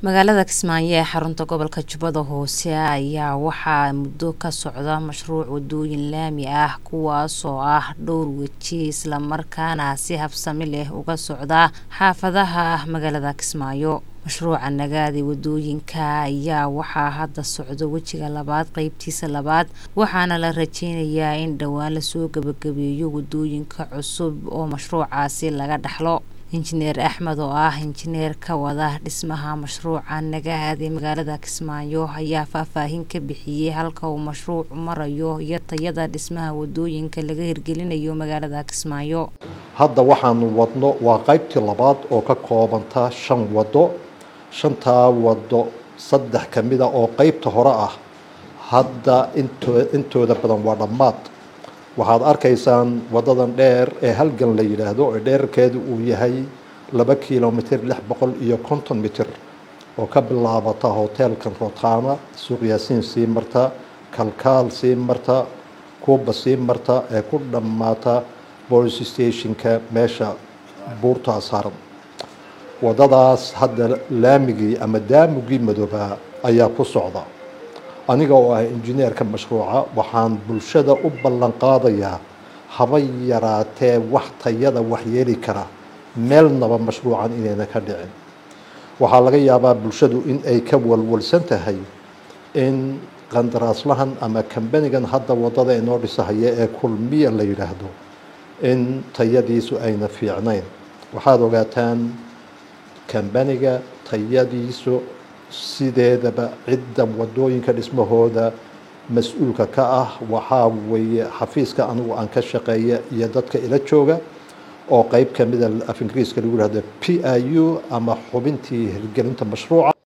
magaalada kismaayo ee xarunta gobolka jubbada hoose ayaa waxaa muddo ka socda mashruuc wadooyin laami ah kuwaasoo ah dhowr weji islamarkaana si habsami leh uga socda xaafadaha magaalada kismaayo mashruuca nagaadi wadooyinka ayaa waxaa hadda socdo wejiga labaad qeybtiisa labaad waxaana la rajeynayaa in dhowaan lasoo gabagabeeyo wadooyinka cusub oo mashruucaasi laga dhaxlo injineer axmed oo ah injineer ka wada dhismaha mashruuca nagaadi magaalada kismaayo ayaa faahfaahin ka bixiyey halka uu mashruucu marayo iyo tayada dhismaha wadooyinka laga hirgelinayo magaalada kismaayo hadda waxaanu wadno waa qaybtii labaad oo ka koobanta shan wado shantaa wado saddex ka mid a oo qeybta hore ah hadda intooda badan waa dhammaad waxaad arkaysaan wadadan dheer ee halgan la yidhaahdo ee dheerarkeedu uu yahay laba kilomitr lix boqol iyo konton mitir oo ka bilaabata hoteelkan rotaana suuq yaasiin sii marta kalkaal sii marta kuuba sii marta ee ku dhammaata police stationka meesha buurtaa saaran wadadaas hadda laamigii ama daamugii madoobaa ayaa ku socda aniga oo ah injineerka mashruuca waxaan bulshada u ballan qaadayaa haba yaraatee wax tayada waxyeeli kara meelnaba mashruucan inayna ka dhicin waxaa laga yaabaa bulshadu in ay ka walwalsan tahay in qandaraaslahan ama kambanigan hadda wadada inoo dhisahaya ee kulmiya la yidhaahdo in tayadiisu ayna fiicnayn waxaad ogaataan kambaniga tayadiisu sideedaba cidda wadooyinka dhismahooda mas-uulka ka ah waxaa weeye xafiiska anigu aan ka shaqeeya iyo dadka ila jooga oo qeyb kamida af ingiriiska lagu yihahdo p i u ama xubintii hirgelinta mashruuca